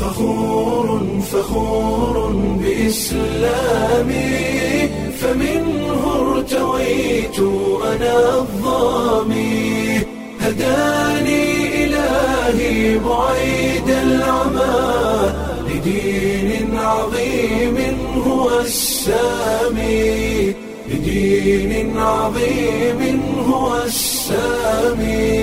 فخور فخور بإسلامي فمنه ارتويت أنا الظامي هداني إلهي بعيد العمى لدين عظيم هو السامي لدين عظيم هو السامي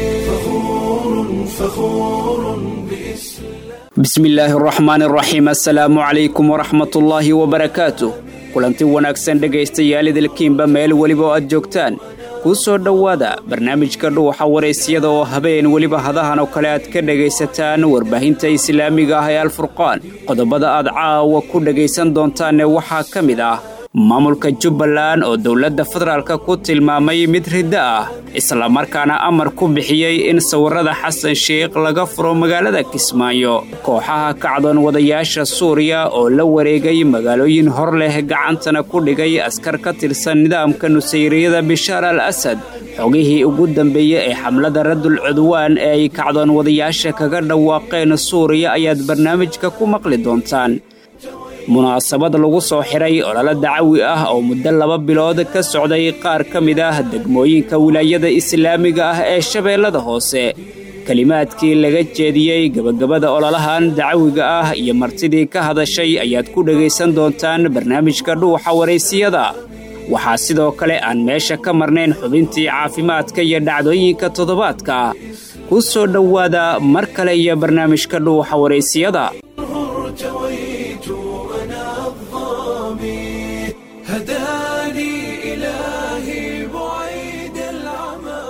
فخور فخور بإسلام bismi illaahi araxmaan araxiim assalaamu calaykum waraxmatullaahi wabarakaatu kulanti wanaagsan dhegaystayaal idilkiinba meel weliba oo aad joogtaan kuu soo dhowaada barnaamijka dhuuxa waraysyada oo habeen weliba hadahan oo kale aad ka dhegaysataan warbaahinta islaamiga ah ee alfurqaan qodobada aad caawa ku dhegaysan doontaanne waxaa ka mid ah maamulka jubbaland oo dowladda federaalka ku tilmaamay mid riddo ah islamarkaana amar ku bixiyey in sawirrada xasan sheikh laga furo magaalada kismaayo kooxaha kacdoon wadayaasha suuriya oo la wareegay magaalooyin hor leh gacantana ku dhigay askar ka tirsan nidaamka nusayriyada bishaar al asad xogihii ugu dambeeyey ee xamlada radul cudwaan ee ay kacdoon wadayaasha kaga dhawaaqeen suuriya ayaad barnaamijka ku maqli doontaan munaasabad lagu soo xiray ololo dacawi ah oo muddo laba bilood ka socday qaar ka mid ah degmooyinka wilaayada islaamiga ah ee shabeellada hoose kelimaadkii laga jeediyey gebagabada ololahan dacawiga ah iyo martidii ka hadashay ayaad ku dhegaysan doontaan barnaamijka dhuuxa waraysiyada waxaa sidoo kale aan meesha ka marnayn xubintii caafimaadka iyo dhacdooyinka toddobaadka ku soo dhowaada mar kale iyo barnaamijka dhuuxa waraysiyada ارتويت أنا الظامي هداني إلهي بعيد العمى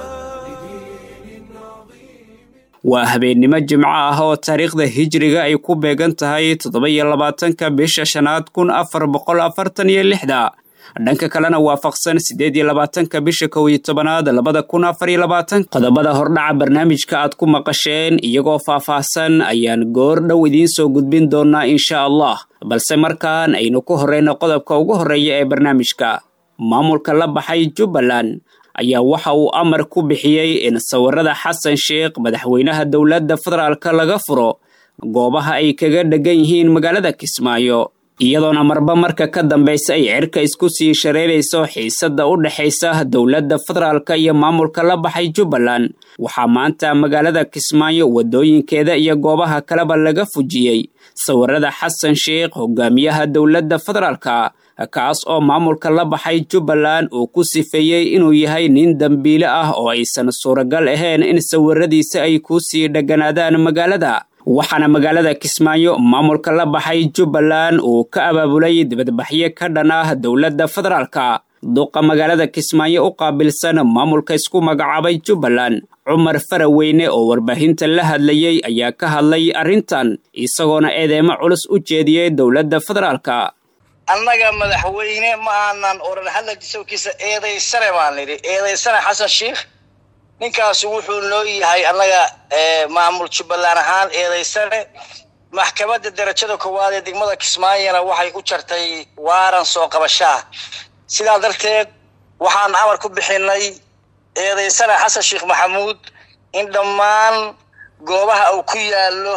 لدين عظيم waa habeennimo jimco ah oo taariikhda hijriga ay ku beegan tahay toddoba-iyo labaatanka bisha shanaad kun afar boqol afartan iyo lixda dhanka kalena waafaqsan siddeed iyo labaatanka bisha kow iyo tobanaad labada kun afar iyo labaatan qodobada hordhaca barnaamijka aad ku maqasheen iyagoo faah-faahsan ayaan goor dhow idiin soo gudbin doonaa insha allah balse markaan aynu ku horreyno qodobka ugu horreeya ee barnaamijka maamulka la baxay jubbaland ayaa waxa uu amar ku bixiyey in sawirrada xasan sheikh madaxweynaha dowladda federaalka laga furo goobaha ay kaga dhegan yihiin magaalada kismaayo iyadoona marba marka ka dambaysa ay cirka isku sii shareerayso xiisadda u dhexaysa dowladda federaalka iyo maamulka la baxay jubbaland waxaa maanta magaalada kismaayo waddooyinkeeda iyo goobaha kaleba laga fujiyey sawirrada xasan sheikh hogaamiyaha dowladda federaalka kaas oo maamulka la baxay jubbaland uu ku sifeeyey inuu yahay nin dembiile ah oo aysan suuragal ahayn in sawirradiisa ay ku sii dheganaadaan magaalada waxaana magaalada kismaayo maamulka la baxay jubbaland uu ka abaabulay dibadbaxyo ka dhan ah dowladda federaalka duqa magaalada kismaayo u qaabilsan maamulka isku magacaabay jubbaland cumar faraweyne oo warbaahinta la hadlayey ayaa ka hadlay arrintan isagoona eedeemo culus u jeediyey dowladda federaalka annaga madaxweyne ma aanan oran hadalki sawkiisa eedaysane baan nidhi eedaysane xasan sheikh ninkaasi wuxuu noo yahay annaga maamul jubbaland ahaan eedaysane maxkamadda darajada koowaad ee degmada kismaayona waxay u jartay waaran soo qabashaa sidaa darteed waxaan amar ku bixinay eedaysane xasan sheikh maxamuud in dhammaan goobaha uu ku yaallo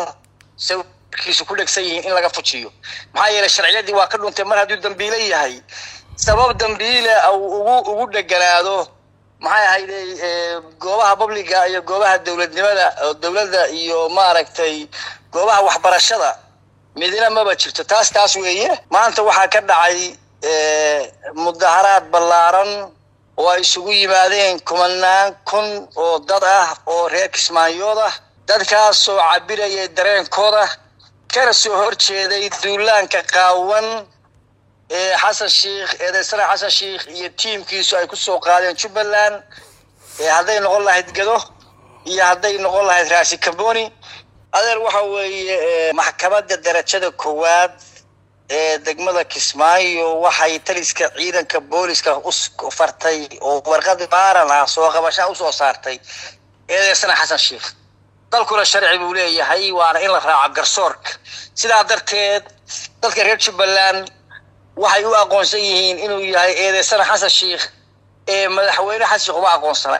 kiisu ku dhegsan yihiin in laga fujiyo maxaa yeelay sharciyadii waa ka dhuntay mar hadduu dambiile yahay sabab dambiile ugu ugu dheganaado maxay ahayde goobaha publiga iyo goobaha dowladnimada dowladda iyo maaragtay goobaha waxbarashada midna maba jirto taas taas weeye maanta waxaa ka dhacay mudaharaad ballaaran oo ay isugu yimaadeen kumanaan kun oo dad ah oo reer kismaayood ah dadkaasoo cabirayay dareenkooda kana soo horjeeday duulaanka qaawan ee xasan sheikh eedaysana xasan sheikh iyo tiimkiisu ay ku soo qaadeen jubbaland hadday noqon lahayd gado iyo hadday noqon lahayd raasi camboni adeer waxa weeye maxkamadda darajada koowaad ee degmada kismaayo waxay taliska ciidanka booliska u fartay oo warqad baaran ah soo qabashaa usoo saartay eedaysana xasan sheikh dalkuna sharci buu leeyahay waana in la raaco garsoorka sidaa darteed dadka reer jubbaland waxay u aqoonsan yihiin inuu yahay eedeysana xasan sheikh ee madaxweyne xasan sheikh uma aqoonsana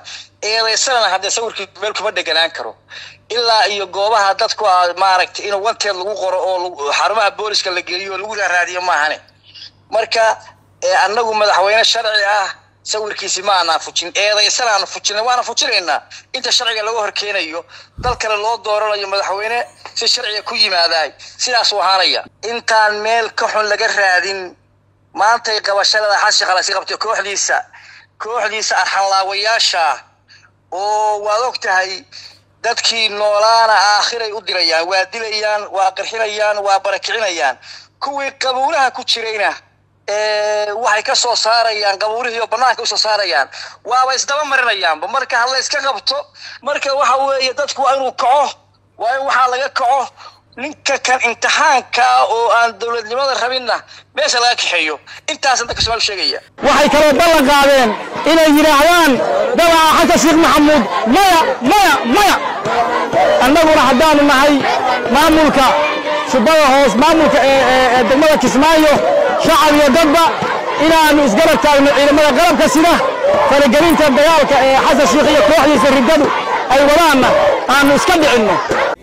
eedaysanana haddee sawirkii meel kuma dheganaan karo ilaa iyo goobaha dadku maaragtay in wanteed lagu qoro oo xarumaha booliska la geliyo oo lagu raaraadiyo maahane marka annagu madaxweyne sharci ah sawirkiisi ma aanaan fujin eedaysan aanu fujina waana fujinaynaa inta sharciga laga horkeenayo dal kale loo dooranayo madaxweyne si sharciga ku yimaadaay sidaasuu ahaanaya intaan meel ka xun laga raadin maantay qabashadada xashi qalasi qabtay kooxdiisa kooxdiisa arxanlaawayaasha oo waad og tahay dadkii noolaana aakhiray u dirayaan waa dilayaan waa qarxinayaan waa barakicinayaan kuwii qabuulaha ku jirayna waxay ka soo saarayaan qabuurihii oo banaanka usoo saarayaan waaba isdaba marinayaanba marka hala iska qabto marka waxa weeye dadku waa inuu kaco waa in waxaa laga kaco ninka kan imtixaanka oo aan dowladnimada rabinna meesha laga kaxeeyo intaasan dadka somaal sheegaya waxay kaloo ballan qaadeen inay yidhaahdaan dabaca xasan sheekh maxamuud maya maya maya annaguna haddaanu nahay maamulka shubada hoos maamulka ee degmada kismaayo shacab iyo dadba inaannu isgarab taagno ciidamada qalabka sida faragelinta dagaalka ee xasan sheekh iyo kooxdiisa riddadu ay wadaanna aannu iska dhicinno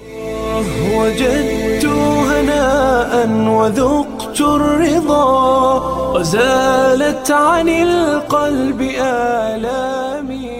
وجدت هناء وذقت الرضا وزالت عن القلب آلامي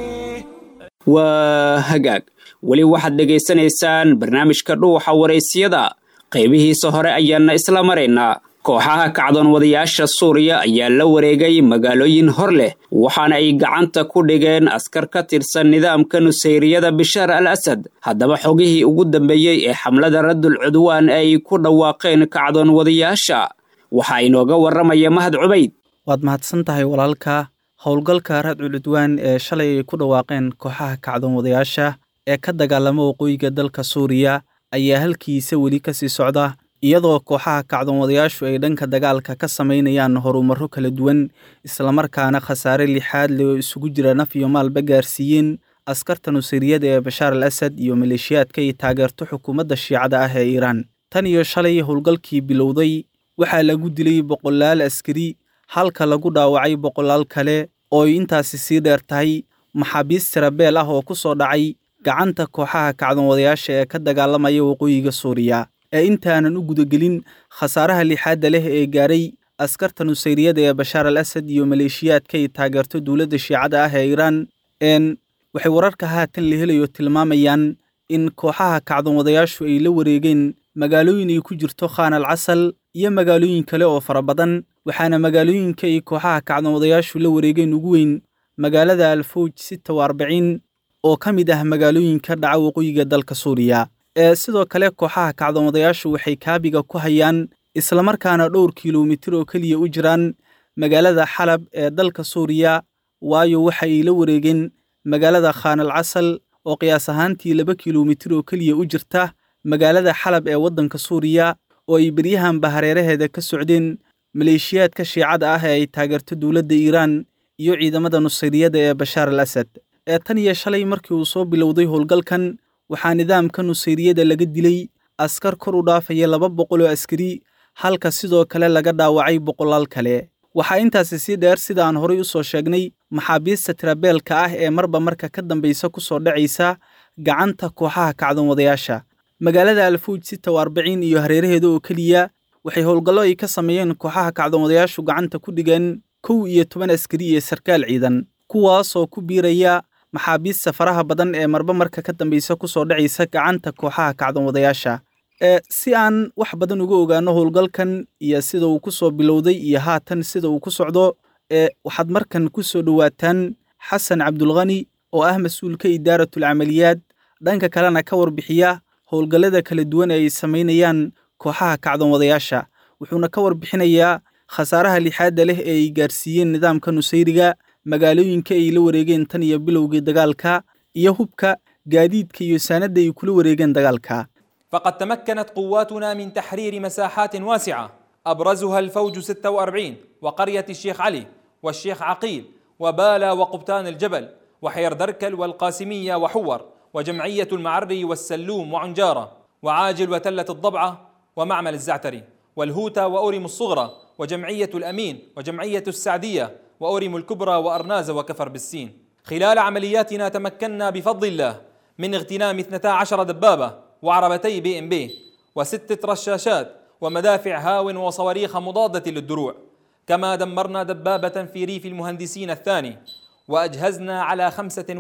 waa hagaag weli waxaad dhegaysanaysaan barnaamijka dhuuxa waraysyada qaybihiisa hore ayaana isla maraynaa kooxaha kacdoon wadayaasha suuriya ayaa la wareegay magaalooyin hor leh waxaana ay gacanta ku dhigeen askar ka tirsan nidaamka nusayriyada bishaar al asad haddaba xogihii ugu dambeeyey ee xamlada raddul cudwaan ay ku dhawaaqeen kacdoon wadayaasha waxaa inooga warramaya mahad cubayd waad mahadsan tahay walaalka howlgalka radcul cudwaan ee shalay ay ku dhawaaqeen kooxaha kacdoon wadayaasha ee ka dagaalama waqooyiga dalka suuriya ayaa halkiisa weli ka sii socda iyadoo kooxaha kacdoon wadayaashu ay dhanka dagaalka ka samaynayaan horumarro kala duwan islamarkaana khasaare lixaad leh oo isugu jira naf iyo maalba gaarsiiyeen askarta nusayriyada ee bashaar al asad iyo maleeshiyaadka ay taageerto xukuumadda shiicada ah ee iiraan tan iyo shalay howlgalkii bilowday waxaa lagu dilay boqolaal askari halka lagu dhaawacay boqolaal kale oo ay intaasi sii dheer tahay maxaabiis tirabeel ah oo ku soo dhacay gacanta kooxaha kacdoon wadayaasha ee ka dagaalamaya waqooyiga suuriya ee intaanan u gudagelin khasaaraha lixaadda leh ee gaaray askarta nusayriyada ee bashaar al asad iyo maleeshiyaadka ay taageerto dowladda shiicada ah ee iiraan n waxay wararka haatan la helayo tilmaamayaan in kooxaha kacdoon wadayaashu ay la wareegeen magaalooyin ay ku jirto khaan al casal iyo magaalooyin kale oo fara badan waxaana magaalooyinka ay kooxaha kacdoon wadayaashu la wareegeen ugu weyn magaalada alfowj sita wa arbiciin oo ka mid ah magaalooyinka dhaca waqooyiga dalka suuriya ee sidoo kale kooxaha kacdoon wadayaashu waxay kaabiga ku hayaan islamarkaana dhowr kilomitir oo keliya u jiraan magaalada xalab ee dalka suuriya waayo waxa ay la wareegeen magaalada khaan al casal oo qiyaas ahaantii laba kilomitir oo keliya u jirta magaalada xalab ee waddanka suuriya oo ay beryahanba hareeraheeda ka socdeen maleeshiyaadka shiicada ah ee ay taageerto dowladda iiraan iyo ciidamada nusayriyada ee bashaar al asad ee tan iyo shalay markii uu soo bilowday howlgalkan waxaa nidaamka nusayriyada laga dilay askar kor u dhaafaya laba boqol oo askari halka sidoo kale laga dhaawacay boqolaal kale waxaa intaasi sii dheer sida aan horay u soo sheegnay maxaabiista tirabeelka ah ee marba marka ka dambaysa ku soo dhacaysa gacanta kooxaha kacdoon wadayaasha magaalada alfuuj sita wa arbiciin iyo hareeraheeda oo keliya waxay howlgallo ay ka sameeyeen kooxaha kacdoon wadayaashu gacanta ku dhigeen kow iyo toban askari iyo sarkaal ciidan kuwaasoo ku biiraya maxaabiista faraha badan ee marba marka ka dambaysa ku soo dhacaysa gacanta kooxaha kacdoon wadayaasha ee si aan wax badan uga ogaano howlgalkan iyo sida uu ku soo bilowday iyo haatan sida uu ku socdo ee waxaad markan ku soo dhowaataan xasan cabdulkhani oo ah mas-uulka idaaratul camaliyaad dhanka kalena ka warbixiya howlgallada kala duwan ee ay samaynayaan kooxaha kacdoon wadayaasha wuxuuna ka warbixinayaa khasaaraha lixaadda leh ee ay gaarsiiyeen nidaamka nusayriga magaalooyinka ay la wareegeen tan iyo bilowgii dagaalka iyo hubka gaadiidka iyo saanadda ay kula wareegeen dagaalka فقد تمكنت قواتنا من تحرير مساحات واسعة أبرزها الفوج 46 وقرية الشيخ علي والشيخ عقيل وبالا وقبتان الجبل وحير دركل والقاسمية وحور وجمعية المعري والسلوم وعنجارة وعاجل وتلة الضبعة ومعمل الزعتري والهوتا وأورم الصغرى وجمعية الأمين وجمعية السعدية وأورم الكبرى وأرناز وكفر بالسين خلال عملياتنا تمكنا بفضل الله من اغتنام 12 دبابة وعربتي بي ام بي وستة رشاشات ومدافع هاون وصواريخ مضادة للدروع كما دمرنا دبابة في ريف المهندسين الثاني وأجهزنا على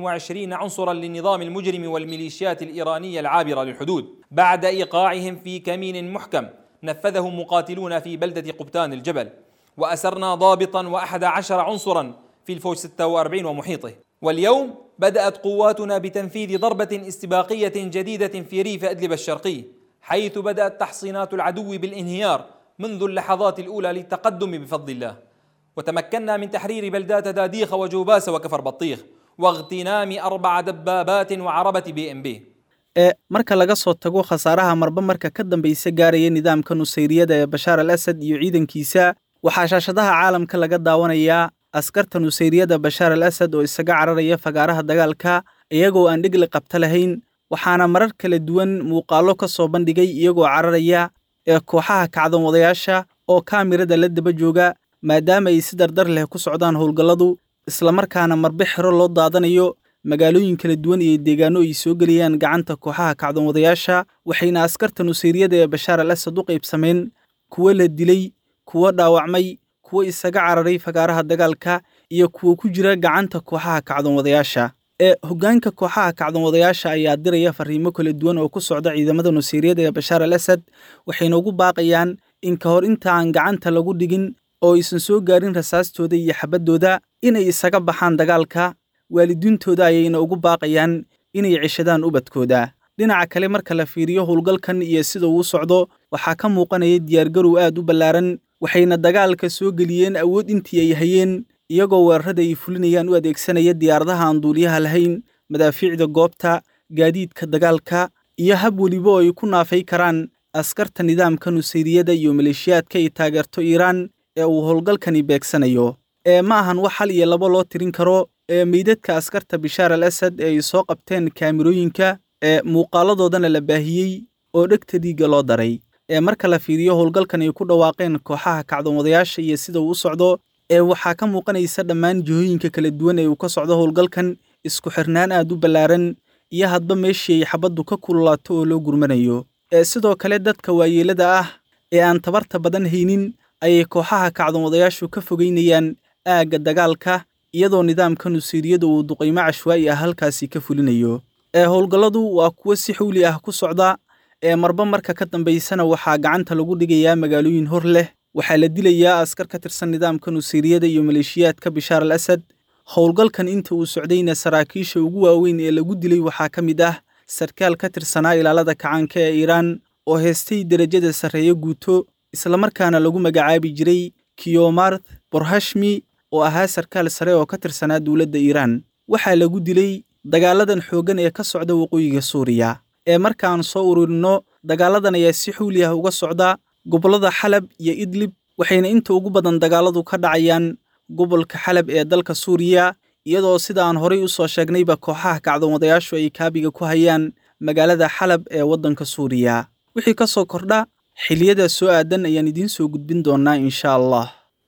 25 عنصرا للنظام المجرم والميليشيات الإيرانية العابرة للحدود بعد إيقاعهم في كمين محكم نفذه مقاتلون في بلدة قبتان الجبل وأسرنا ضابطا وأحد عشر عنصرا في الفوج 46 ومحيطه واليوم بدأت قواتنا بتنفيذ ضربة استباقية جديدة في ريف أدلب الشرقي حيث بدأت تحصينات العدو بالانهيار منذ اللحظات الأولى للتقدم بفضل الله وتمكنا من تحرير بلدات داديخ وجوباس وكفر بطيخ واغتنام أربع دبابات وعربة بي ام بي ee marka laga soo tago khasaaraha marba marka ka dambaysa gaaraya nidaamka nusayriyada ee bashaar al asad iyo ciidankiisa waxaa shaashadaha caalamka laga daawanayaa askarta nusayriyada bashaar al asad oo isaga cararaya fagaaraha dagaalka iyagoo aan dhigli qabta lahayn waxaana marar kala duwan muuqaallo ka soo bandhigay iyagoo cararaya ee kooxaha kacdoon wadayaasha oo kaamirada la daba jooga maadaama ay si dardar leh ku socdaan howlgalladu islamarkaana marbe xero loo daadanayo magaalooyin kala duwan iyo deegaano ay soo gelayaan gacanta kooxaha kacdoon wadayaasha waxayna askarta nusayriyada ee bashaar al asad u qaybsameen kuwo la dilay kuwo dhaawacmay kuwo isaga cararay fagaaraha dagaalka iyo kuwo ku jira gacanta kooxaha kacdoon wadayaasha ee hoggaanka kooxaha kacdoon wadayaasha ayaa diraya fariimo kala duwan oo ku socda ciidamada nusayriyada ee bashaar al asad waxayna ugu baaqayaan in ka hor inta aan gacanta lagu dhigin oo aysan soo gaarin rasaastooda iyo xabaddooda inay isaga baxaan dagaalka waalidiintooda ayayna ugu baaqayaan inay ceshadaan ubadkooda dhinaca kale marka la fiiriyo howlgalkan iyo sida uu socdo waxaa ka muuqanaya diyaargarow aad u ballaaran waxayna dagaalka soo geliyeen awood intii ay hayeen iyagoo weerarada ay fulinayaan u adeegsanaya diyaaradaha aan duuliyaha lahayn madaafiicda goobta gaadiidka dagaalka iyo hab weliba oo ay ku naafay karaan askarta nidaamka nusayriyada iyo maleeshiyaadka ay taageerto iiraan ee uu howlgalkani beegsanayo ee ma ahan wax hal iyo labo loo tirin karo ee meydadka askarta bishaar al asad ee ay soo qabteen kaamirooyinka ee muuqaaladoodana la baahiyey oo dhegta dhiigga loo daray ee marka la fiiriyo howlgalkan ay ku dhawaaqeen kooxaha kacdoon wadayaasha iyo sida uu u socdo ee waxaa ka muuqanaysa dhammaan jihooyinka kala duwan ee uu ka socdo howlgalkan isku xirnaan aad u ballaaran iyo hadba meeshii ay xabaddu ka kululaato oo loo gurmanayo ee sidoo kale dadka waayeelada ah ee aan tabarta badan haynin ayay kooxaha kacdoon wadayaashu ka fogeynayaan aagga dagaalka iyadoo nidaamka nusayriyada uu duqaymo cashwaa'i ah halkaasi ka fulinayo ee howlgalladu waa kuwo si xawli ah ku socda ee marba marka ka dambaysana waxaa gacanta lagu dhigayaa magaalooyin hor leh waxaa la dilayaa askar ka tirsan nidaamka nusayriyada iyo maleeshiyaadka bishaar al asad howlgalkan inta uu socdayna saraakiisha ugu waaweyn ee lagu dilay waxaa ka mid ah sarkaal ka tirsanaa ilaalada kacaanka ee iiraan oo heestay derajada sarreeyo guuto islamarkaana lagu magacaabi jiray kiyomarth borhashmi oo ahaa sarkaal sare oo ka tirsanaa dowladda iiraan waxaa lagu dilay dagaaladan xooggan ee ka socda waqooyiga suuriya ee markaan soo ururinno dagaaladan ayaa si xawli ah uga socda gobollada xalab iyo idlib waxayna inta ugu badan dagaaladu ka dhacayaan gobolka xalab ee dalka suuriya iyadoo sida aan horay u soo sheegnayba kooxaha kacdoon wadayaashu ay kaabiga ku hayaan magaalada xalab ee waddanka suuriya wixii ka soo kordha xiliyada soo aadan ayaan idiin soo gudbin doonnaa insha allah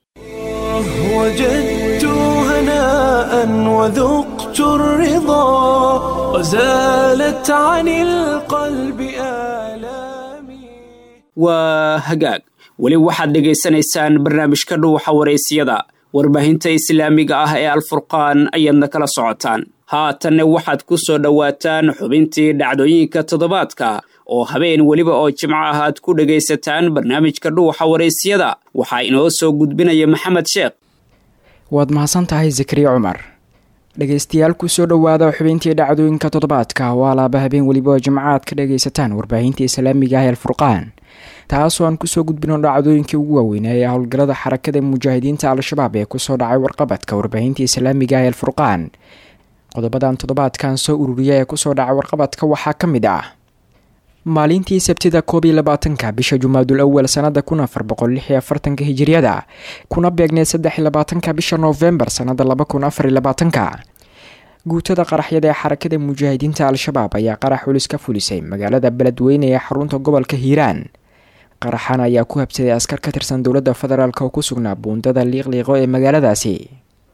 وجدت هناء وذقت الرضا وزالت عن القلب آلامي waa hagaag weli waxaad dhegaysanaysaan barnaamijka dhuuxa waraysiyada warbaahinta islaamiga ah ee alfurqaan ayaadna kala socotaan haatanna waxaad ku soo dhowaataan xubintii dhacdooyinka toddobaadka oo habeen weliba oo jimco ah aad ku dhegaysataan barnaamijka dhuuxa waraysyada waxaa inoo soo gudbinaya maxamed sheekh waad mahadsan tahay zakariya cumar dhegaystayaal kusoo dhowaada xubintii dhacdooyinka toddobaadka waa laaba habeen weliba oo jimco aad ka dhagaysataan warbaahinta islaamiga ah ee alfurqaan taasoo aan kusoo gudbino dhacdooyinkii ugu waaweynaa ee howlgallada xarakada mujaahidiinta al-shabaab ee kusoo dhacay warqabadka warbaahinta islaamiga ah ee alfurqaan qodobadan toddobaadkan soo ururiya ee kusoo dhacay warqabadka waxaa ka mid ah maalintii sabtida koob iyo labaatanka bisha jumaadul awal sanada kun afar boqol lix iyo afartanka hijiriyada kuna beegneed saddex iyo labaatanka bisha noofembar sanada laba kun afar iyo labaatanka guutada qaraxyada ee xarakada mujaahidiinta al-shabaab ayaa qarax xulis ka fulisay magaalada beledweyne ee xarunta gobolka hiiraan qaraxan ayaa ku habsaday askar ka tirsan dowladda federaalk oo ku sugnaa buundada liiqliiqo ee magaaladaasi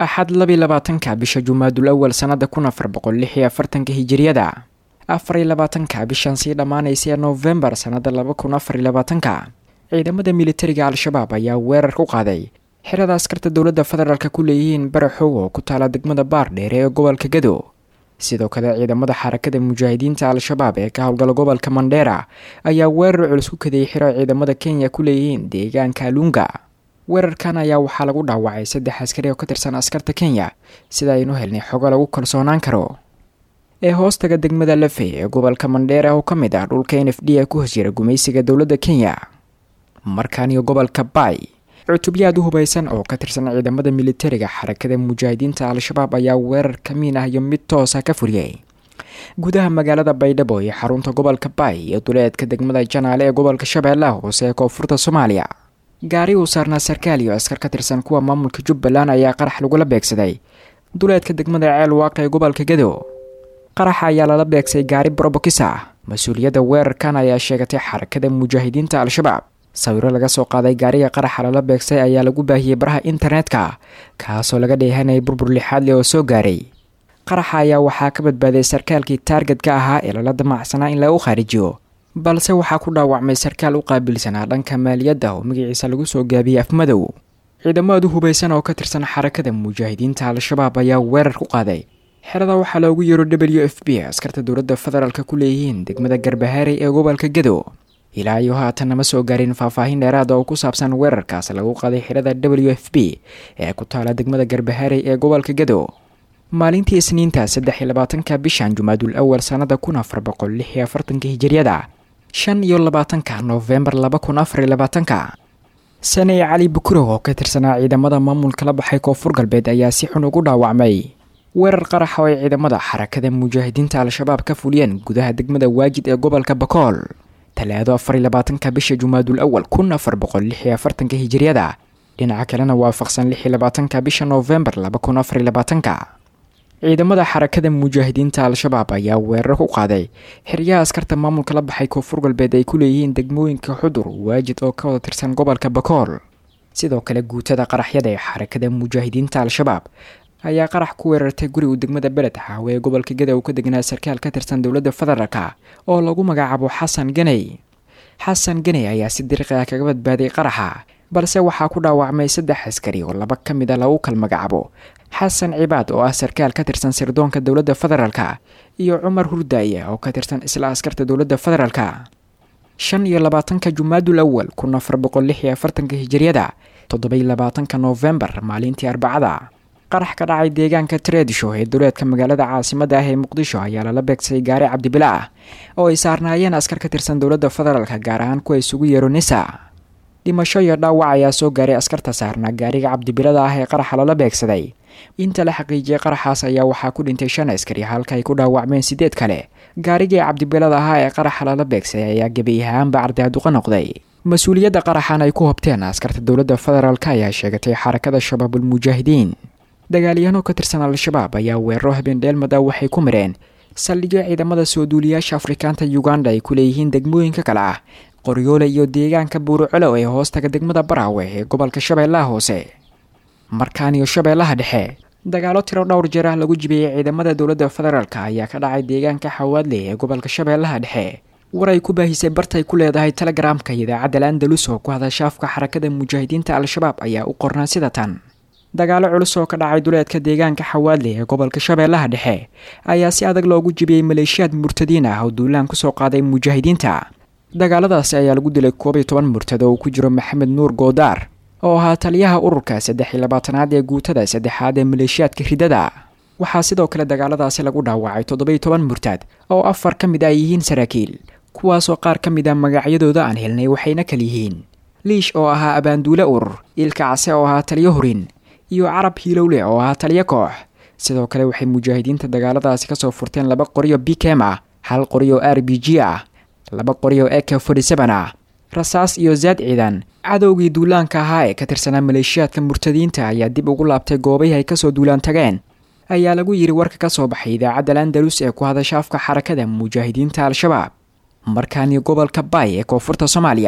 axad labiy labaatanka bisha jumaadul awal sannada kun afar boqol lix iyo afartanka hijiriyada afariyo labaatanka bishan sii dhammaanaysa ee noofembar sannada laba kun afariyo labaatanka ciidamada militariga al-shabaab ayaa weerar ku qaaday xerada askarta dowladda federaalk ku leeyihiin baraxow oo ku taala degmada baardheer ee gobolka gado sidoo kale ciidamada xarakada mujaahidiinta al-shabaab ee ka howlgala gobolka mandheera ayaa weerar culus ku kadayay xiro ciidamada kenya ku leeyihiin deegaanka lunga weerarkan ayaa waxaa lagu dhaawacay saddex askari oo ka tirsan askarta kenya sida aynu helnay xogo lagu kalsoonaan karo ee hoostaga degmada lafey ee gobolka mandheera oo ka mid ah dhulka n f d ee ku hoos jira gumaysiga dowladda kenya markaaniyo gobolka bay cutubyaad u hubaysan oo ka tirsan ciidamada militariga xarakada mujaahidiinta al-shabaab ayaa weerar kamiin ah iyo mid toosa ka furiyey gudaha magaalada baydhabo iyo xarunta gobolka bay iyo duleedka degmada janaale ee gobolka shabeellaha hoose ee koonfurta soomaaliya gaari uu saarnaa sarkaal iyo askar ka tirsan kuwa maamulka jubbaland ayaa qarax lagula beegsaday duleedka degmada ceel waaqa ee gobolka gado qaraxa ayaa lala beegsay gaari brobokis ah mas-uuliyadda weerarkan ayaa sheegatay xarakada mujaahidiinta al-shabaab sawiro laga soo qaaday gaariga qaraxa lala beegsay ayaa lagu baahiyey baraha internetka kaasoo laga dheehanayay burbur lixaad leh oo soo gaaray qaraxa ayaa waxaa ka badbaaday sarkaalkii taargetka ahaa ee lala damacsanaa in lagu khaarijiyo balse waxaa ku dhaawacmay sarkaal u qaabilsanaa dhanka maaliyadda oo magaciisa lagu soo gaabiyey afmadow ciidamadu hubaysan oo ka tirsan xarakada mujaahidiinta al-shabaab ayaa weerar ku qaaday xerada waxaa loogu yeero w f b askarta dowladda federaalk ku leeyihiin degmada garbahaarey ee gobolka gado ilaa iyo haatan nama soo gaarin faahfaahin dheeraada oo ku saabsan weerarkaas lagu qaaday xirada w f b ee ku taala degmada garbaharey ee gobolka gado maalintii isniinta saddex iyo labaatanka bishan jumaadul awal sannada kun afar boqol lix iyo afartanka hijiriyada shan iyo labaatanka noofembar laba kun afar iyo labaatanka saney cali bukurow oo ka tirsanaa ciidamada maamulka la baxay koonfur galbeed ayaa si xun ugu dhaawacmay weerar qaraxa oo ay ciidamada xarakada mujaahidiinta al-shabaab ka fuliyeen gudaha degmada waajid ee gobolka bakool talaado afar iyo labaatanka bisha jumaadul awal kun afar boqol lix iyo afartanka hijiriyada dhinaca kalena waafaqsan lix iyo labaatanka bisha noofembar laba kun afar iyo labaatanka ciidamada xarakada mujaahidiinta al-shabaab ayaa weerar ku qaaday xeryaha askarta maamulka la baxay koonfur galbeed ay ku leeyihiin degmooyinka xudur waajid oo ka wada tirsan gobolka bakool sidoo kale guutada qaraxyada ee xarakada mujaahidiinta al-shabaab ayaa qarax ku weerartay guri uu degmada beled xaawe ee gobolka gada uu ka degnaa sarkaal ka tirsan dowladda federaalka oo lagu magacaabo xasan ganey xasan ganey ayaa si dariiqi ah kaga badbaaday qaraxa balse waxaa ku dhaawacmay saddex askari oo laba ka mid a lagu kal magacaabo xasan cibaad oo ah sarkaal ka tirsan sirdoonka dowladda federaalka iyo cumar hurdaaye oo ka tirsan isla askarta dowladda federaalka shan iyo labaatanka jumaadul awal kun afar boqol lix iyo afartanka hijiriyada toddobiyo labaatanka noofembar maalintii arbacada qarax ka dhacay deegaanka treedshow ee duleedka magaalada caasimada ah ee muqdisho ayaa lala beegsay gaari cabdibila ah oo ay saarnaayeen askar ka tirsan dowladda federaalka gaar ahaan kuwa isugu yeero nisa dhimasho iyo dhaawac ayaa soo gaaray askarta saarnaa gaariga cabdibilada ah ee qaraxa lala beegsaday inta la xaqiijiyey qaraxaas ayaa waxaa ku dhintay shan askari halka ay ku dhaawacmeen sideed kale gaarigii cabdibilada ahaa ee qaraxa lala beegsaday ayaa gebi ahaanba cardaaduqa noqday mas-uuliyadda qaraxan ay ku hobteen askarta dowladda federaalk ayaa sheegatay xarakada shabaabul mujaahidiin dagaalyahanoo ka tirsan al-shabaab ayaa weeraro habeen dheelmada waxay ku mireen saldhigyo ciidamada soo duuliyaasha afrikaanta uganda ay ku leeyihiin degmooyinka kale ah qoryoole iyo deegaanka buurucolow ee hoostaga degmada baraawe ee gobolka shabeellaha hoose markaan iyo shabeellaha dhexe dagaalo tiro dhowr jeer ah lagu jibiyey ciidamada dowladda federaalk ayaa ka dhacay deegaanka xawaadle ee gobolka shabeellaha dhexe war ay ku baahisay bartay ku leedahay telegaraamka idaacadda landalus oo ku hadasha afka xarakada mujaahidiinta al-shabaab ayaa u qornaa sida tan dagaalo culus oo ka dhacay duleedka deegaanka xawaadle ee gobolka shabeellaha dhexe ayaa si adag loogu jibiyey maleeshiyaad murtadiin ah oo duulaan kusoo qaaday mujaahidiinta dagaaladaasi ayaa lagu dilay koob iyo toban murtad oo uu ku jiro maxamed nuur goodaar oo ahaa taliyaha ururka saddex iyo labaatanaad ee guutada saddexaad ee maleeshiyaadka ridada waxaa sidoo kale dagaaladaasi lagu dhaawacay toddoba-iyo toban murtad oo afar ka mid ah yihiin saraakiil kuwaasoo qaar ka mid ah magacyadooda aan helnay waxayna kal yihiin liish oo ahaa abaanduule urur ilka case oo ahaa taliyo hurin iyo carab hiilowle oo ahaa taliyo koox sidoo kale waxay mujaahidiinta dagaaladaasi kasoo furteen laba qoriyo bikem ah hal qoriyo r b g ah laba qoriyo eka forty-seven ah rasaas iyo zaad ciidan cadowgii duulaanka ahaa ee ka tirsanaa maleeshiyaadka murtadiinta ayaa dib ugu laabtay goobihii ay kasoo duulaan tageen ayaa lagu yidhi warka ka soo baxay idaacadda landalus ee ku hadasha afka xarakada mujaahidiinta al-shabaab markaani gobolka bay ee koonfurta soomaaliya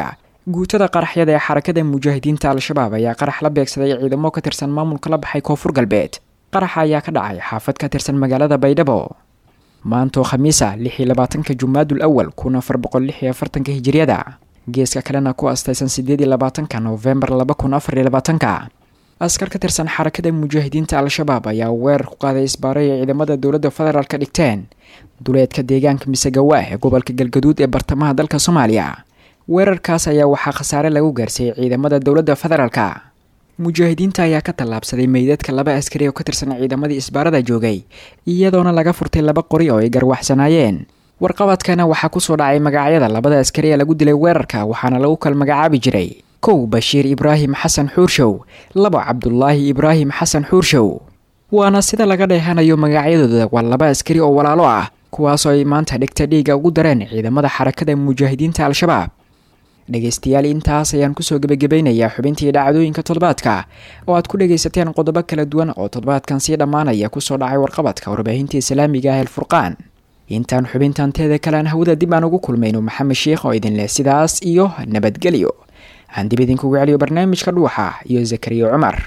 guutada qaraxyada ee xarakada mujaahidiinta al-shabaab ayaa qarax la beegsaday ciidamo ka tirsan maamulka la baxay koonfur galbeed qaraxa ayaa ka dhacay xaafad ka tirsan magaalada baydhabo maantoo khamiisa lix iyo labaatanka jumaadul awal kun afar boqol lix iyo afartanka hijiriyada geeska kalena ku astaysan sideed iyo labaatanka noofembar laba kun afar iyo labaatanka askar ka tirsan xarakada mujaahidiinta al-shabaab ayaa weerar ku qaaday isbaaray ay ciidamada dowladda federaalk ka dhigteen duleedka deegaanka misegawa ee gobolka galgaduud ee bartamaha dalka soomaaliya weerarkaas ayaa waxaa khasaare lagu gaarsiiyey ciidamada dowladda federaalka mujaahidiinta ayaa ka tallaabsaday meydadka laba askari oo ka tirsan ciidamadii isbaarada joogay iyadoona laga furtay laba qori oo ay garwaxsanaayeen warqabadkana waxaa kusoo dhacay magacyada labada askari ee lagu dilay weerarka waxaana lagu kala magacaabi jiray kow bashiir ibraahim xasan xuurshow labo cabdulaahi ibraahim xasan xuurshow waana sida laga dheehanayo magacyadooda waa laba askari oo walaalo ah kuwaasoo ay maanta dhigta dhiiga ugu dareen ciidamada xarakada mujaahidiinta al-shabaab dhegaystayaal intaas ayaan kusoo gebagabaynayaa xubintii dhacdooyinka toddobaadka oo aad ku dhegaysateen qodobo kala duwan oo toddobaadkan sii dhammaanaya kusoo dhacay warqabadka warbaahinta islaamiga ah elfurqaan intaan xubintan teeda kalean hawada dib aan ugu kulmayno maxamed sheikh oo idin leh sidaas iyo nabadgelyo aan dib idinkugu celiyo barnaamijka dhuuxa iyo zakariya cumar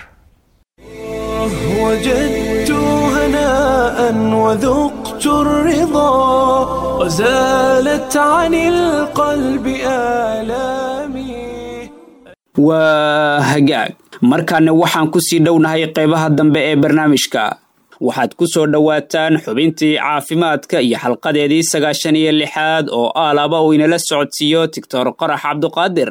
وجدت هناء وذقت الرضا وزالت عن القلب آلامي waa hagaag markaana waxaan ku sii dhownahay qaybaha dambe ee barnaamijka waxaad ku soo dhowaataan xubintii caafimaadka iyo xalqadeedii sagaashan iyo lixaad oo aalaba uu inala socodsiiyo tictor qorax cabduqaadir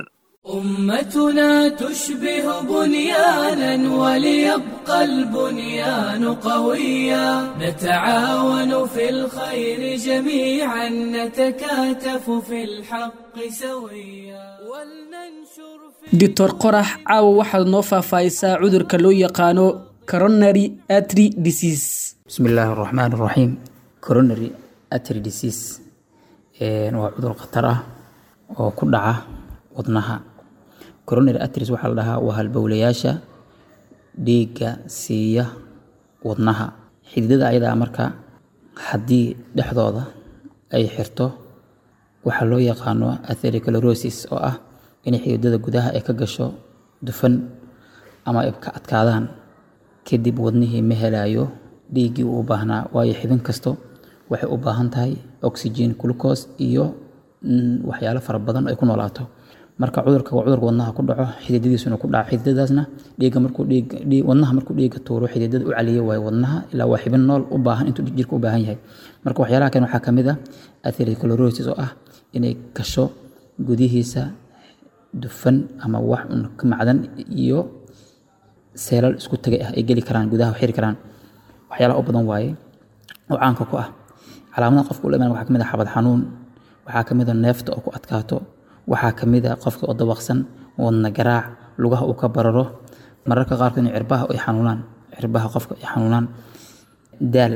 أمتنا تشبه بنيانا وليبقى البنيان قويا نتعاون في الخير جميعا نتكاتف في الحق سويا ولننشر في doctor qorax caawa waxaad noo faahfaahisaa cudurka loo yaqaano coronary artery disease بسم الله الرحمن الرحيم coronary artery disease een, waa cudur khatar ah oo ku dhaca wadnaha coronary arteries waxaa la dhahaa waa halbowlayaasha dhiigga siiya wadnaha xididada ayadaa marka haddii dhexdooda ay xirto waxaa loo yaqaano atherosclerosis oo ah inay xididada gudaha ay ka gasho dufan ama ay ka adkaadaan kadib wadnihii ma helayo dhiiggii uu u baahnaa waayo xibin kasto waxay u baahan tahay oxygen glucose iyo mm, waxyaalo fara badan oo ay ku noolaato marka cudurka waa cudurka wadnaha ku dhaco xididadiisuna ku dhaco xididadaasna dhiigga markuu dhiig dhiig- wadnaha markuu dhiigga tuuro xididada u caliya waayo wadnaha ilaa waa xibin nool u baahan intuu jirka u baahan yahay marka waxyaalaha kan waxaa kamid ah atherosclerosis oo ah inay gasho gudihiisa dufan ama wax un ka macdan iyo seelal isku tagay ah ay geli karaan gudaha xiri karaan waxyaalaha u badan waaye oo caanka ku ah calaamadaha qofka u la imaan waxaa kamid ah xabad xanuun waxaa kamid ah neefta oo ku adkaato waxaa kamid ah qofka oo dabaqsan wadna garaac lugaha uu ka bararo mararka qaarkood in cirbaha ay xanuunaan cirbaha qofka ay xanuunaan daal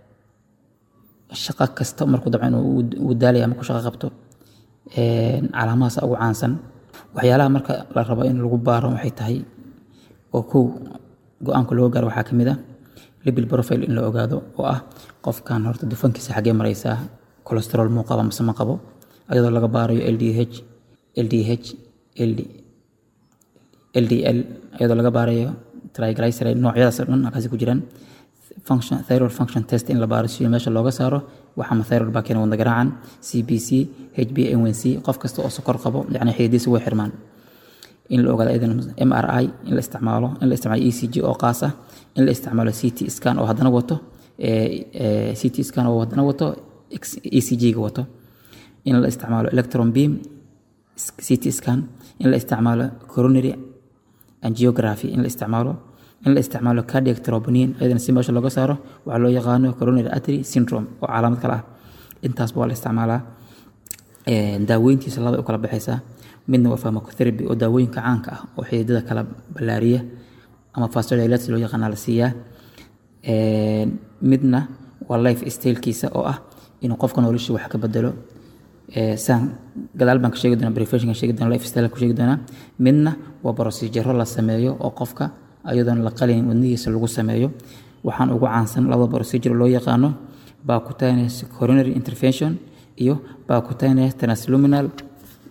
shaqo kasta markuu dabcan uu daalaya markuu shaqo qabto een, calaamadahaas ugu caansan waxyaalaha marka la rabo in lagu baaro waxay tahay oo kow go-aanka loo gaaro waxaa kamid ah libil profile in la ogaado oo ah qofkan horta dufankiisa xaggee maraysaa cholesterol muu qaba mise ma qabo ayadoo laga baarayo ldh ldh ld ldl ayadoo laga baarayo triglyceride noocyadaas oo dhan halkaasi ku jiraan function thyroid function test in la baaro si meesha looga saaro waxa ma thyroid baa keena wadna garaacan cbc hbnc qof kasta oo sokor qabo yacni xididiisa way xirmaan in la ogaado idan mri in la isticmaalo in la isticmaalo ecg oo qaas ah in la isticmaalo ct scan oo haddana wato eh, eh, ct scan oo haddana wato ecg ga wato in la isticmaalo electron beam ct scan in la isticmaalo coronary angiography in la isticmaalo in la isticmaalo cardiac troponin ayadana si meesha looga saaro waxaa loo yaqaano coronary artery syndrome oo calaamad kale ah intaasba waa la isticmaalaa Ee, daaweyntiisa laba ay u kala baxaysaa midna waa pharmacotherapy oo daawooyinka caanka ah oo xididada kala ballaariya ama vasodilates loo yaqaana la siiyaa Ee, midna waa life stylekiisa oo ah inuu qofka nolosha wax ka bedelo Ee, saan gadaal baan ka sheegi doonaa prevention sheegi doonaa life style ku sheegi doonaa midna waa procedure la sameeyo oo qofka ayadoon la qalin wadnihiisa lagu sameeyo waxaan ugu caansan labada procedure loo yaqaano percutaneous coronary intervention iyo percutaneous transluminal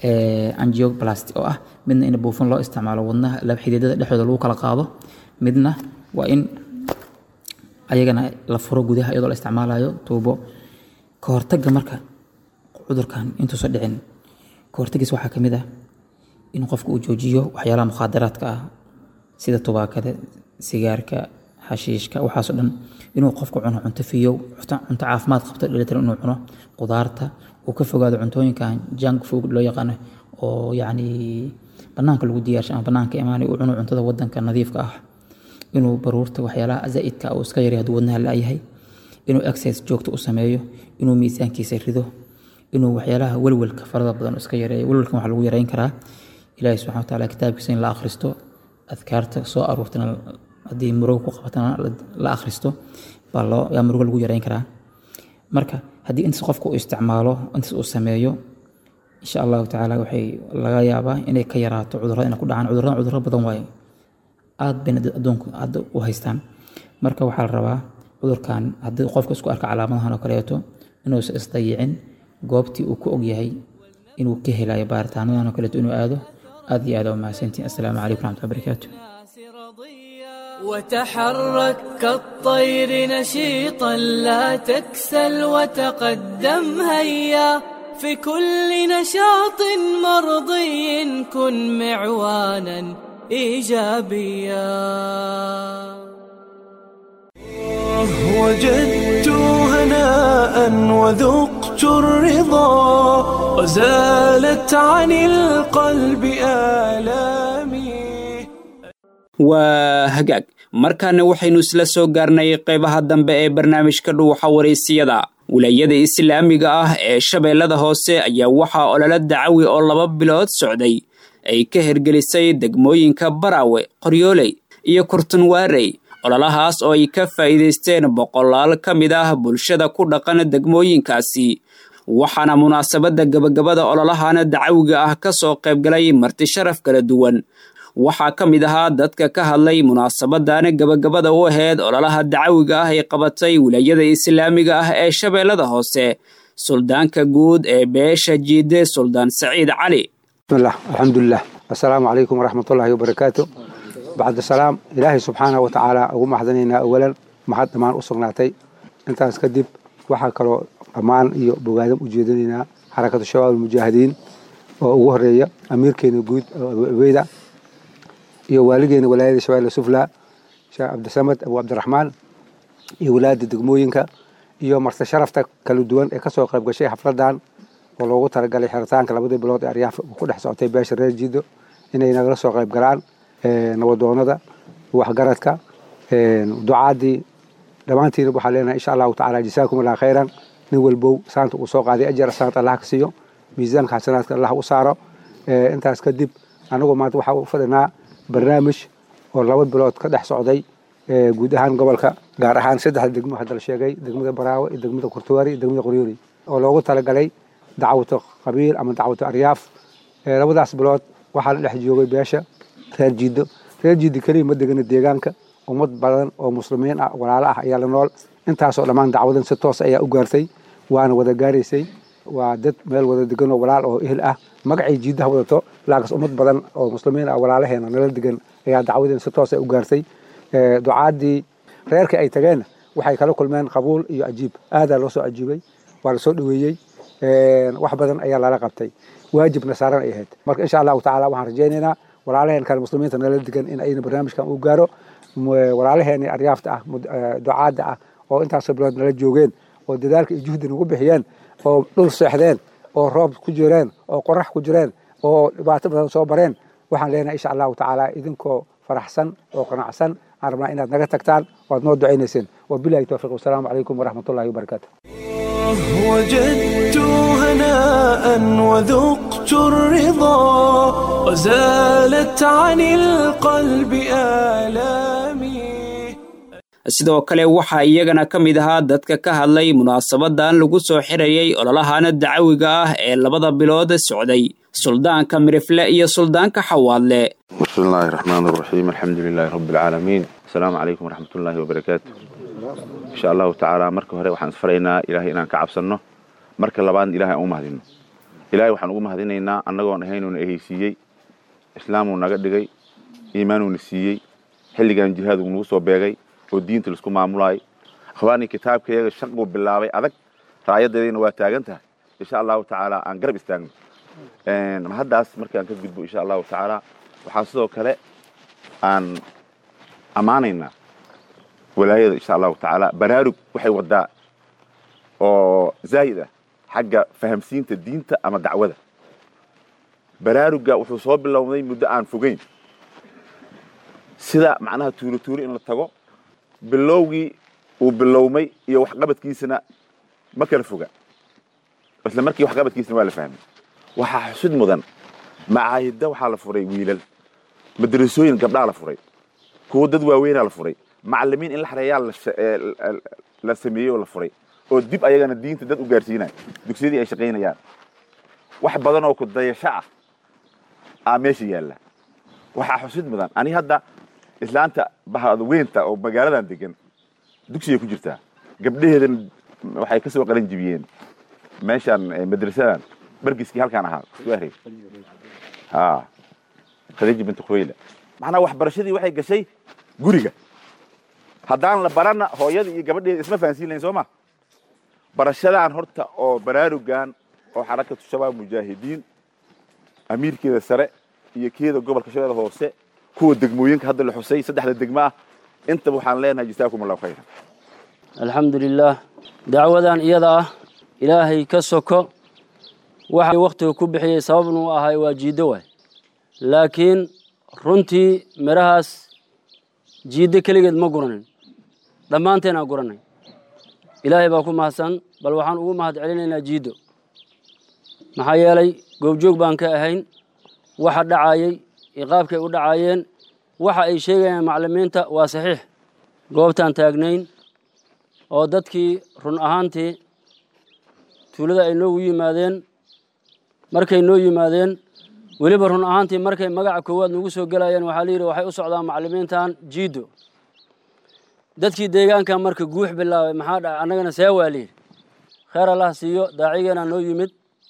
angioplasty oo ah midna in buufin loo isticmaalo wadnaha laba xididada dhexdooda lagu kala qaado midna waa in ayagana la furo gudaha iyadoo la isticmaalayo tuubo ka hortagga marka cudurkan intuusan dhicin ka hortaggiis waxaa ka mid ah in qofka uu joojiyo waxyaalaha mukhaadaraadka ah sida tubaakada sigaarka xashiishka waxaasoo dhan inuu qofku cuno cunto fiyow cunto caafimaad qabto dhelitiran inuu cuno qudaarta uu ka fogaado cuntooyinkan junk food loo yaqaano oo yacni banaanka lagu diyaarshay ama banaanka imaanay uu cuno cuntada wadanka nadiifka ah inuu baruurta waxyaalaha zaa'idka uu iska yaray hadduu wadnaha la-yahay inuu exercise joogto u sameeyo inuu miisaankiisa rido inuu waxyaalaha welwelka farada badan iska yareeyo welwelkan waxaa lagu yareyn karaa ilaahi subxana wa taala kitaabkiisa in la akhristo adkaarta soo aruurtana haddii murugo ku qabatana la akhristo baa loo yaa murugo lagu yareyn karaa marka haddii intaas qofka uu isticmaalo intaas uu sameeyo insha allahu tacaala waxay laga yaabaa inay ka yaraato cudurrada inay ku dhacaan cudurradan cudurro badan waaye aad bayna adduunku hadda u haystaan marka waxaa la rabaa cudurkan haddii qofka isku arka calaamadahan oo kaleeto inuusan isdayicin goobtii uu ku ogyahay inuu ka helayo baaritaanadan oo kaleeto inuu aado aad iyo aad waa mahadsantiin assalaamu calaykum raxmatullahi barakaatu وتحرك كالطير نشيطا لا تكسل وتقدم هيا في كل نشاط مرضي كن معوانا ايجابيا وجدت هناء وذقت الرضا وزالت عن القلب آلامي waa hagaag markaana waxaynu isla soo gaarnay qaybaha dambe ee barnaamijka dhuuxa waraysiyada wilaayada islaamiga ah ee shabeellada hoose ayaa waxaa ololo dacawi oo laba bilood socday ay ka hergelisay degmooyinka baraawe qoryooley iyo kurtunwaarey ololahaas oo ay ka faa'iidaysteen boqolaal ka mid ah bulshada ku dhaqan degmooyinkaasi waxaana munaasabadda gebagabada ololahana dacawiga ah ka soo qaybgalay marti sharaf kala duwan waxaa ka mid ahaa dadka ka hadlay munaasabadan gebagabada u aheyd ololaha dacawiga ah ay qabatay wilaayada islaamiga ah ee shabeellada hoose suldaanka guud ee beesha jiide suldaan saciid cali bismillah alxamdulilah assalaamu calaykum waraxmatullaahi wabarakaatu bacda salaam ilaahay subxaana wa tacaala ugu maxdanaynaa awalan maxad dhammaan u sugnaatay intaas kadib waxaa kaloo dhammaan iyo bogaadam u jeedinaynaa xarakatu shabaab almujaahidiin oo ugu horeeya amiirkeena guud abu abeyda iyo waaligeena walaayada shabeelle sufla sheekh cabdisamad abu cabdiraxmaan iyo walaada degmooyinka iyo marti sharafta kala duwan ee kasoo qayb gashay xafladan oo loogu talagalay xiritaanka labadii bilood ee aryaaf ku dhex socotay beesha reer jiido inay nagala soo qayb galaan nabadoonada waxgaradka ducaadii dhammaantiina waxaa leenahay insha allahu tacala jasaakum allah khayran nin walbow saanta uu soo qaaday ajar saanta allah ka siiyo miisaanka xasanaadka allah u saaro intaas kadib anagu maanta waxaa u fadhinaa barnaamij oo laba bilood ka dhex socday guud ahaan gobolka gaar ahaan saddexda degmo hadda la sheegay degmada baraawe iyo degmada kurtuwaari iyo degmada qoryoori oo loogu talagalay dacwata qabiil ama dacwata aryaaf labadaas bilood waxaa la dhex joogay beesha reer jiido reer jiido keliya ma degana deegaanka ummad badan oo muslimiin ah walaalo ah ayaa la nool intaasoo dhammaan dacwadan si toos ayaa u gaartay waana wada gaaraysay waa dad meel wada degan oo walaal oo ehel ah magacay jiidaha wadato laakiin ummad badan oo muslimiin ah walaalaheena nala degan ayaa dacwadeen si toos u gaartay ducaadii reerkii ay tageenna waxay kala kulmeen qabuul iyo ajiib aadaa loo soo ajiibay waa la soo dhaweeyey wax badan ayaa lala qabtay waajibna saaran ay ahayd marka insha allahu tacaala waxaan rajaynaynaa walaalaheen kale muslimiinta nala degan in ayna barnaamijkan u gaaro walaalaheeni aryaafta ah ducaadda ah oo intaasoo bilood nala joogeen oo dadaalka iyo juhdi nagu bixiyeen oo dhul seexdeen oo roob ku jireen oo qorax ku jireen oo dhibaato badan soo bareen waxaan leenahay insha allahu tacaala idinkoo faraxsan oo qanacsan aan rabnaa inaad naga tagtaan oo aad noo ducaynayseen wabilahi towfiiq wasalaamu calaykum waraxmatullahi wabarakaatu وجدت هناء وذقت الرضا وزالت عن القلب آلامي sidoo kale waxaa iyagana ka mid ahaa dadka ka hadlay munaasabadan lagu soo xirayay ololahana dacawiga ah ee labada bilood socday suldaanka mirifle iyo suldaanka xawaadle بسم الله الرحمن الرحيم الحمد لله رب العالمين السلام عليكم ورحمة الله وبركاته إن شاء الله تعالى مركب هري وحن سفرينا إلهي إنان كعبسنه مركب لبان إلهي أو مهدينه ilaahay waxaan ugu mahadinaynaa annagoon ahaynuuna ehaysiiyey islaamuu naga dhigay iimaanuuna siiyey xilligan jihaaduu nagu soo beegay oo diinta laisku maamulaayay akhwaanii kitaabkayaga shaquu bilaabay adag raayadeediina waa taagan tahay insha allahu tacaala aan garab istaagno haddaas markaan ka gudbo insha allahu tacaala waxaa sidoo kale aan ammaanaynaa walaayada insha allahu tacaala baraarug waxay wadaa oo zaa'id ah xagga fahamsiinta diinta ama dacwada baraaruga wuxuu soo bilowday muddo aan fogeyn sida macnaha tuuro tuuro in la tago bilowgii uu bilowmay iyo waxqabadkiisana ma kala foga isla markii waxqabadkiisana waa la fahmay waxaa xusud mudan macaahidda waxaa la furay wiilal madrasooyin gabdhaa la furay kuwo dad waaweynaa la furay macalimiin in la xareeyaa la sameeyey oo la furay oo dib ayagana diinta dad u gaarsiinaya dugsiyadii ay shaqaynayaan wax badan oo ku dayasho ah aa meesha yaalla waxaa xusid mudan ani hadda islaanta bahadweynta oo magaaladan degan dugsigay ku jirtaa gabdhaheedan waxay ka soo qalan jibiyeen meeshaan madrasadan bargiskii halkaan ahaa suare ha khadiija bintu khuwayla macnaa waxbarashadii waxay gashay guriga haddaan la barana hooyadii iyo gabadheeda isma fahansiin lahayn soo ma barashadaan horta oo baraarugan oo xarakatu shabaab mujaahidiin amiirkeeda sare iyo keeda gobolka shabeeda hoose kuwa degmooyinka hadda la xusay saddexda degmo ah intaba waxaan leenahay jasaakum allahu khayran alxamdu lilaah dacwadan iyada ah ilaahay ka soko waxa wakhtiga ku bixiyey sababna u ahay waa jiiddo waay laakiin runtii midhahaas jiiddo keligeed ma guranin dhammaanteenaa guranay ilaahay baa ku mahadsan bal waxaan ugu mahad celinaynaa jiiddo maxaa yeelay goobjoog baan ka ahayn waxa dhacayey iyo qaabkay u dhacaayeen waxa ay sheegayaan maclimiinta waa saxiix goobtaan taagnayn oo dadkii run ahaantii tuulada ay noogu yimaadeen markay noo yimaadeen weliba run ahaantii markay magaca koowaad nagu soo gelayeen waxaa layidhi waxay u socdaan maclimiintan jiiddo dadkii deegaanka marka guux bilaabay maxaa dhaca annagana see waa layidhi kheer allah siiyo daacigeena noo yimid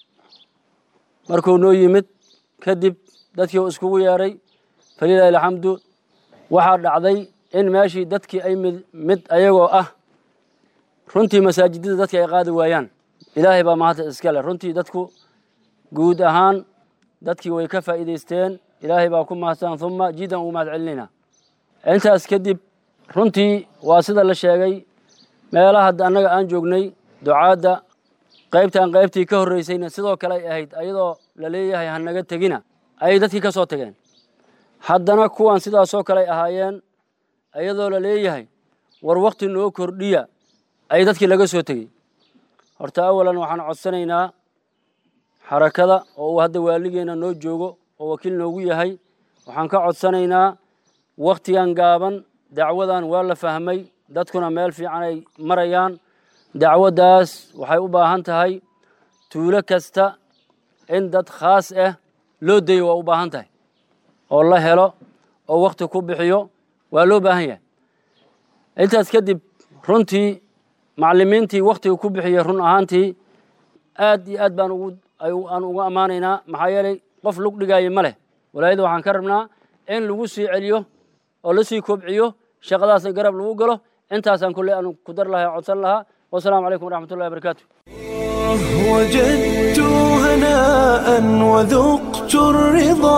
markuu noo yimid kadib dadkii u iskugu yeedhay falilahi alxamdu waxaa dhacday in meeshii dadkii ay mid mid ayagoo ah runtii masaajidada dadka ay qaadi waayaan ilaahay baa mahadta iskale runtii dadku guud ahaan dadkii way ka faa'iidaysteen ilaahay baa ku mahadsan uma jiidan ugu mahad celinaynaa intaas kadib runtii waa sida la sheegay meelaha hadda annaga aan joognay ducaadda qaybtaan qaybtii ka horreysayna sidoo kale ay ahayd ayadoo la leeyahay hanaga tegina ayay dadkii ka soo tageen haddana kuwan sidaasoo kale ay ahaayeen ayadoo la leeyahay war wakti noo kordhiya ayay dadkii laga soo tegey horta awalan waxaan codsanaynaa xarakada oo uu hadda waaligeena noo joogo oo wakiil noogu yahay waxaan ka codsanaynaa wakhtigan gaaban dacwadan waa la fahmay dadkuna meel fiican ay marayaan dacwaddaas waxay u baahan tahay tuulo kasta in dad khaas ah loo dayo waa u baahan tahay oo la helo oo wakhti ku bixiyo waa loo baahan yahay intaas kadib runtii macallimiintii wakhtiga ku bixiyey run ahaantii aad iyo aad baan ugu aan uga ammaanaynaa maxaa yeelay qof lug dhigaaye ma leh walaayada waxaan ka rabnaa in lagu sii celiyo oo la sii kobciyo shaqadaasna garab lagu galo intaasaan kulle aan ku dar lahaa codsan lahaa wasalaamu calaykum waraxmat ullahi wabarakaatu وجدت هناء وذقت الرضا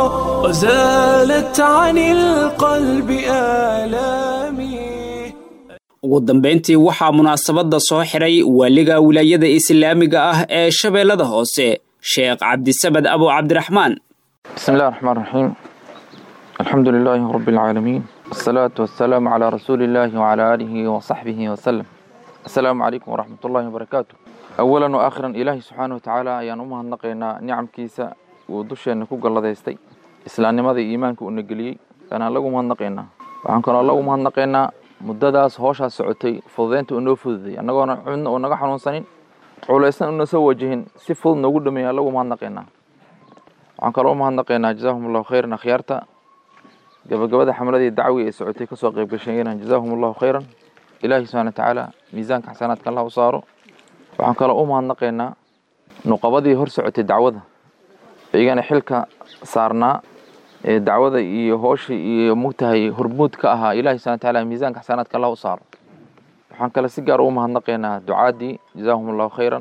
وزالت عن القلب آلامي ugu dambayntii waxaa munaasabadda soo xiray waaliga wilaayada islaamiga ah ee shabeellada hoose sheekh cabdisamad abu cabdiraxmaan بسم الله الرحمن الرحيم الحمد لله رب العالمين والصلاة والسلام على رسول الله وعلى آله وصحبه وسلم السلام عليكم ورحمة الله وبركاته أولا وآخرا إلهي سبحانه وتعالى أيان أمها النقينا نعم كيسا ودوشي أنكو قال الله يستي إسلام ماذا إيمانك ونقلي كان لغو مها النقينا وعن كان لغو مها النقينا مدداس هوشا سعوتي فضينت أنو فضي أنغونا عنا ونغا حنون سنين culaysna una soo wajihin si fudud noogu dhameeya lagu mahadnaqaynaa waxaan kaloo umahadnaqaynaa jazaahum allahu khayran akhyaarta gabagabada xamladii dacwi ee socotay kasoo qayb gashayena jazaahum allahu khayran ilaahi subxana watacaala miisaanka xasanaadka allah u saaro waxaan kaloo u mahadnaqaynaa nuqabadii hor socotay dacwada iyagana xilka saarnaa ee dacwada iyo hoosha iyo mugtahay hormuud ka ahaa ilahi subxana watacaala miisaanka xasanaadka allah u saaro waxaan kale si gaar ugu mahadnaqaynaa ducaadii jazaahum allahu khayran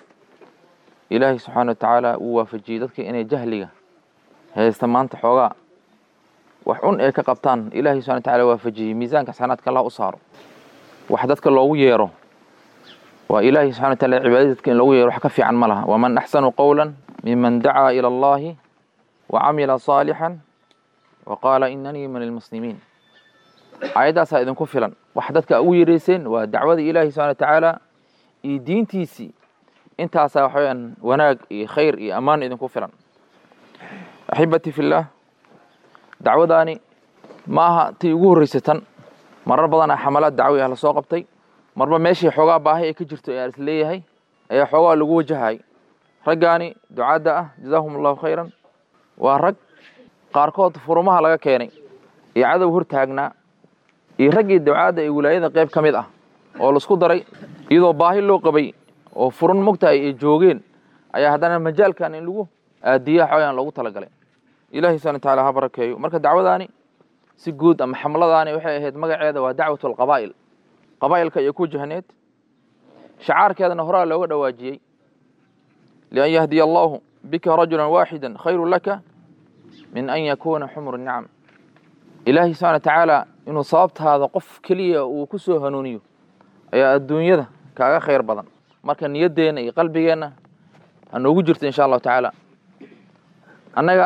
ilaahay subxaana watacaala uu waafajiyey dadka inay jahliga haysta maanta xoogaa wax un ay ka qabtaan ilaahay subxana watacaala waafajiyey miisaanka xasanaadka allah u saaro wax dadka loogu yeero waa ilaahay subxana wataala cibaadada dadka in loogu yeero wax ka fiican ma laha waman axsanu qowla miman dacaa ila allahi wacamila saalixan wa qaala inanii min almuslimiin aayaddaasaa idinku filan wax dadka ugu yeerayseen waa dacwada ilaahi subxana watacaala iyo diintiisii intaasaa waxaweyaan wanaag iyo khayr iyo ammaan idinku filan axibatii fillaah dacwadaani ma aha tii ugu horreysay tan marar badanaa xamalaad dacwi ah lasoo qabtay marba meeshii xoogaa baahi ay ka jirto ayaa is leeyahay ayaa xoogaa lagu wajahay raggaani ducaadda ah jazaahum allahu khayran waa rag qaarkood furumaha laga keenay iyo cadow hor taagnaa iyo raggii ducaadda ee wilaayada qayb ka mid ah oo laisku daray iyadoo baahi loo qabay oo furun mogtahay ay joogeen ayaa haddana majaalkan in lagu aadiya xooyaan loogu talagalay ilahi subxana watacaala ha barakeeyo marka dacwadaani si guud ama xamladaani waxay ahayd magaceeda waa dacwat alqabaa'il qabaa'ilka iyo ku jahneed shacaarkeedana horaa looga dhawaajiyey lian yahdiya allahu bika rajula waaxida khayru laka min an yakuuna xumru nicam ilaahay subxana watacaala inuu sababtaada qof keliya uu ku soo hanuuniyo ayaa adduunyada kaaga khayr badan marka niyaddeenna iyo qalbigeenna ha noogu jirto insha allahu tacaala annaga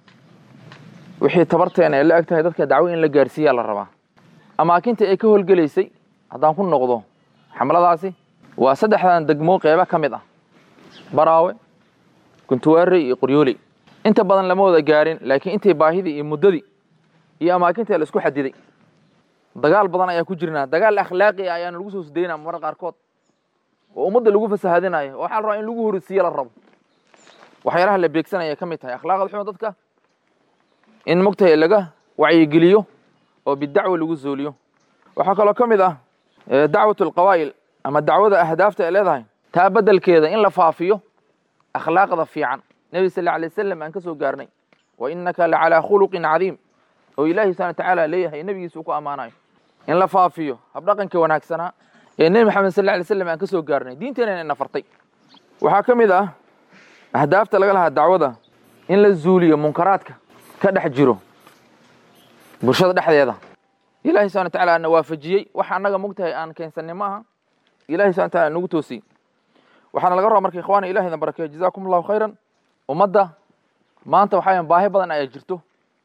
wixii tabarteena ay la eg tahay dadka dacwo in la gaarsiiyaa la rabaa amaakinta ay ka howlgelaysay haddaan ku noqdo xamladaasi waa saddexdan degmo qeybo ka mid ah baraawe guntuwaare iyo qoryooley inta badan lama wada gaarin laakiin intay baahidii iyo muddadii iyo amaakinta la isku xadiday dagaal badan ayaa ku jirnaa dagaal akhlaaqi ah ayaana lagu soo sudaynaa marar qaarkood oo ummadda lagu fasahadinayo oo waxaa la rabaa in lagu horisiiyo la rabo waxyaalaha la beegsanaya ka mid tahay akhlaaqda xuma dadka in mogtahay laga wacyigeliyo oo bidacwa lagu zuuliyo waxaa kaloo ka mid ah dacwat alqawaa'il ama dacwada ahdaafta ay leedahay taa beddelkeeda in la faafiyo akhlaaqda fiican nebi sal alla alay wasalam aan ka soo gaarnay wa innaka la calaa khuluqin cadiim oo ilaahi subxana watacaala leeyahay nebigiisa uu ku ammaanayo in la faafiyo habdhaqanka wanaagsanaa ee nebi maxamed sal alla alay slam aan ka soo gaarnay diinteena ina fartay waxaa ka mid ah ahdaafta laga lahaa dacwada in la zuuliyo munkaraadka ka dhex jiro bulshada dhexdeeda ilahi subxana watacaala na waafajiyey waxa annaga mogtahay aan keensanay ma aha ilahi subxana wataala nagu toosiyey waxaana laga rabaa marka ikhwaana ilahi idin barakeeyo jazakum allahu khayran ummadda maanta waxa weyan baahi badan ayaa jirto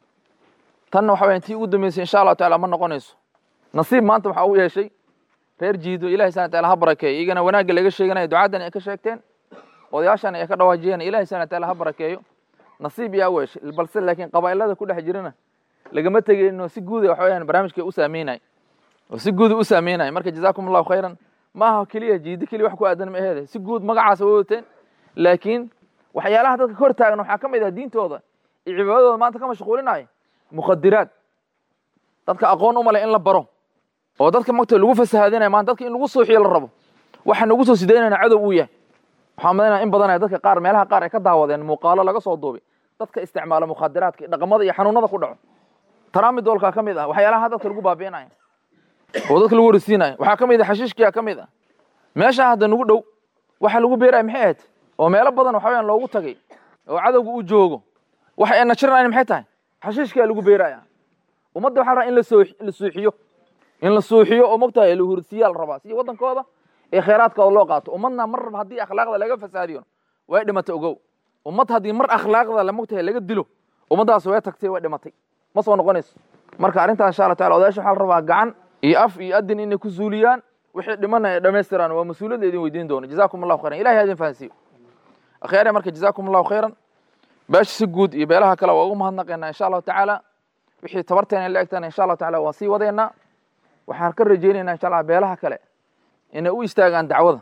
tanna waxa weyan tii ugu dambeysay insha allahu tacaala ma noqonayso nasiib maanta waxaa u yeeshay reer jiido ilahi subxana wataala ha barakeeyo iyagana wanaagga laga sheeganayo ducaadan ay ka sheegteen odayaashan ay ka dhawaajiyeen ilahi subxana wataala ha barakeeyo nasiib yaa u yeeshay balse laakiin qabaa'ilada ku dhex jirana lagama tegeyno si guuda waxa weyaan barnaamijka u saameynay oo si guuda u saameynay marka jazakum allahu khayran maaha keliya jiido keliya wax ku aadan ma aheede si guud magacaas way wateen laakiin waxyaalaha dadka hor taagan waxaa ka mid ah diintooda iyo cibaadadooda maanta ka mashquulinaya mukhadiraad dadka aqoon uma leh in la baro oo dadka magta lagu fasahadinaya maanta dadka in lagu suuxiyo la rabo waxa nagu soo sidaynayna cadow uu yahay waxaa madanaya in badanaya dadka qaar meelaha qaar ay ka daawadeen muuqaalo laga soo duubay dadka isticmaala mukhadiraadka iyo dhaqamada iyo xanuunada ku dhaco taraamidoolkaa ka mid ah waxyaalaha dadka lagu baabi'inaya oo dadka lagu horisiinaya waxaa ka mid ah xashiishkiyaa ka mid ah meeshaa hadda nagu dhow waxa lagu beeraya maxay ahayd oo meelo badan waxa weyaan loogu tagay oo cadowga uu joogo waxa ay najiranayn maxay tahay xashiishkaa lagu beeraya ummadda waxaa la rabaa in la soo la suuxiyo in la suuxiyo oo mogtahay la horisiiyaa la rabaa si waddankooda ee khayraadkooda loo qaato ummadna mar raba haddii akhlaaqda laga fasaadiyo way dhimatay ogow ummad haddii mar akhlaaqda la mogtahay laga dilo ummaddaas way tagtay way dhimatay ma soo noqonayso marka arrintaa insha allah taala odayaasha waxaa la rabaa gacan iyo af iyo adin inay ku zuuliyaan wixii dhimana ay dhammaystiraan waa mas-uuliyadda idin weydiin doono jazakum allahu khayran ilahi ha idin fahansiiyo akhyaare marka jazakum allahu khayran beesha si guud iyo beelaha kale waa ugu mahadnaqaynaa insha allahu tacaala wixii tabarteena la egtana insha allahu taala waan sii wadaynaa waxaan ka rajaynaynaa insha allah beelaha kale inay u istaagaan dacwada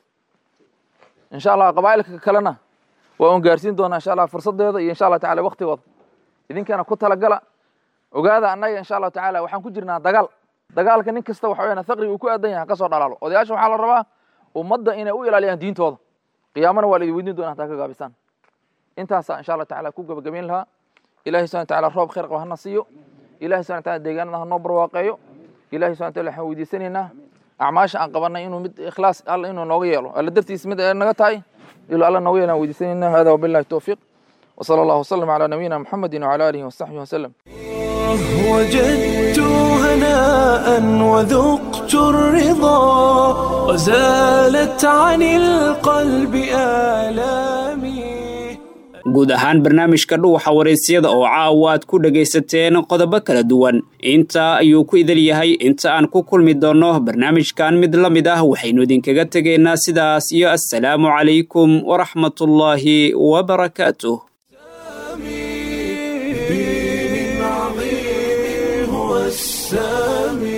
insha allah qabaa'ilka kalena waa un gaarsiin doonaa insha allah fursadeeda iyo insha allah taala waktigooda idinkana ku talagala ogaada annaga insha allahu tacaala waxaan ku jirnaa dagaal dagaalka nin kasta waxa weyaan faqriga uu ku aadan yahay kasoo dhalaalo odayaasha waxaa la rabaa ummadda inay u ilaaliyaan diintooda qiyaamana waa laidin weydiin doona hataa ka gaabisaan intaasaa insha allah tacala ku gabagabayn lahaa ilahi subhana wataala roob khayr qaba hana siiyo ilahi subhana wataala deegaanada hanoo barwaaqeeyo ilahi subhana wataala waxaan weydiisanaynaa acmaasha aan qabanay inuu mid ikhlaas alla inuu nooga yeelo alla dartiis mid ay naga tahay iluu alla nooga yeelaan weydiisanaynaa hada wabillahi towfiiq وصلى الله وسلم على نبينا محمد وعلى آله وصحبه وسلم وجدت هناء وذقت الرضا وزالت عن القلب آلامي guud ahaan barnaamijka dhuuxa waraysyada oo caawa aad ku dhegaysateen qodobo kala duwan intaa ayuu ku idil yahay inta aan ku kulmi doonno barnaamijkan mid la mid ah waxaynu idinkaga tegaynaa sidaas iyo assalaamu calaykum waraxmatullaahi wabarakaatuh هو السامي